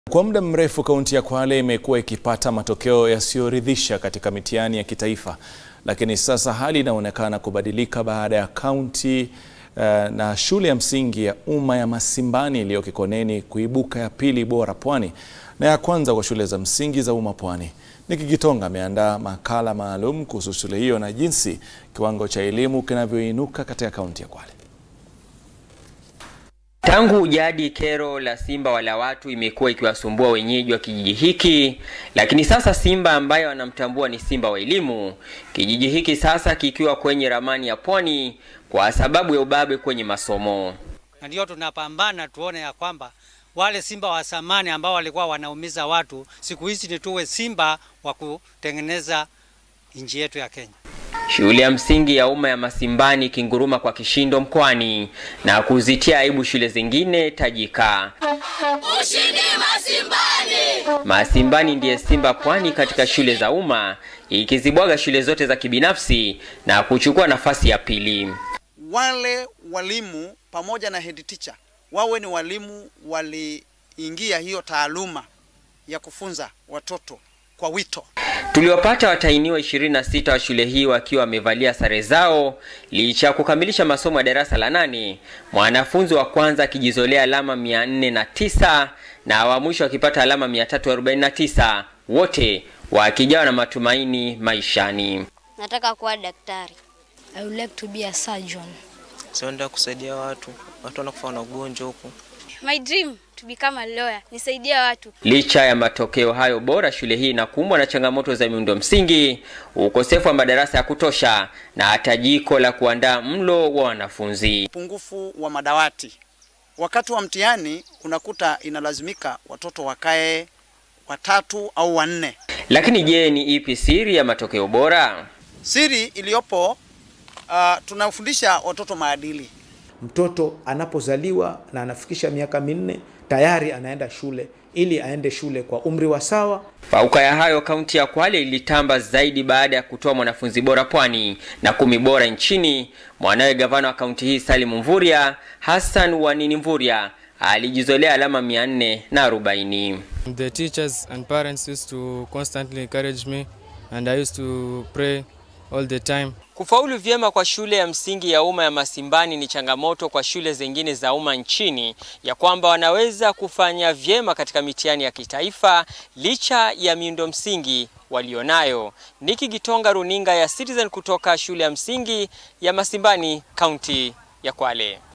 Kwa muda mrefu kaunti ya Kwale imekuwa ikipata matokeo yasiyoridhisha katika mitihani ya kitaifa, lakini sasa hali inaonekana kubadilika baada ya kaunti uh, na shule ya msingi ya umma ya Masimbani iliyo Kikoneni kuibuka ya pili bora Pwani na ya kwanza kwa shule za msingi za umma Pwani. Niki Gitonga ameandaa makala maalum kuhusu shule hiyo na jinsi kiwango cha elimu kinavyoinuka katika kaunti ya Kwale. Tangu jadi kero la simba wala watu imekuwa ikiwasumbua wenyeji wa kijiji hiki, lakini sasa simba ambaye wanamtambua ni simba wa elimu, kijiji hiki sasa kikiwa kwenye ramani ya Pwani kwa sababu ya ubabe kwenye masomo. Na ndio tunapambana tuone ya kwamba wale simba wa zamani ambao walikuwa wanaumiza watu, siku hizi ni tuwe simba wa kutengeneza nchi yetu ya Kenya. Shule ya msingi ya umma ya Masimbani ikinguruma kwa kishindo mkoani na kuzitia aibu shule zingine tajika. Ushindi Masimbani! Masimbani ndiye simba pwani katika shule za umma ikizibwaga shule zote za kibinafsi na kuchukua nafasi ya pili. Wale walimu pamoja na head teacher wawe ni walimu waliingia hiyo taaluma ya kufunza watoto kwa wito. Tuliwapata watainiwa 26 wa shule hii wakiwa wamevalia sare zao licha ya kukamilisha masomo ya darasa la nane, mwanafunzi wa kwanza akijizolea alama 409 na wa mwisho akipata alama 349, wote wakijawa na matumaini maishani. Nataka kuwa daktari. I would like to be a surgeon. Sienda kusaidia watu, watu wanakufa na ugonjwa huku. My dream to become a lawyer. Nisaidia watu. Licha ya matokeo hayo bora, shule hii inakumbwa na changamoto za miundo msingi, ukosefu wa madarasa ya kutosha na hata jiko la kuandaa mlo wa wanafunzi. Upungufu wa madawati. Wakati wa mtihani unakuta inalazimika watoto wakae watatu au wanne. Lakini je, ni ipi siri ya matokeo bora? Siri iliyopo uh, tunafundisha watoto maadili. Mtoto anapozaliwa na anafikisha miaka minne tayari anaenda shule ili aende shule kwa umri wa sawa. Fauka ya hayo, kaunti ya Kwale ilitamba zaidi baada ya kutoa mwanafunzi bora pwani na kumi bora nchini. Mwanawe gavana wa kaunti hii Salim Mvurya, Hassan Wanini Mvurya, alijizolea alama 440. The teachers and parents used to constantly encourage me and I used to pray all the time. Kufaulu vyema kwa shule ya msingi ya umma ya Masimbani ni changamoto kwa shule zingine za umma nchini, ya kwamba wanaweza kufanya vyema katika mitihani ya kitaifa licha ya miundo msingi walionayo. Niki Gitonga, runinga ya Citizen kutoka shule ya msingi ya Masimbani, kaunti ya Kwale.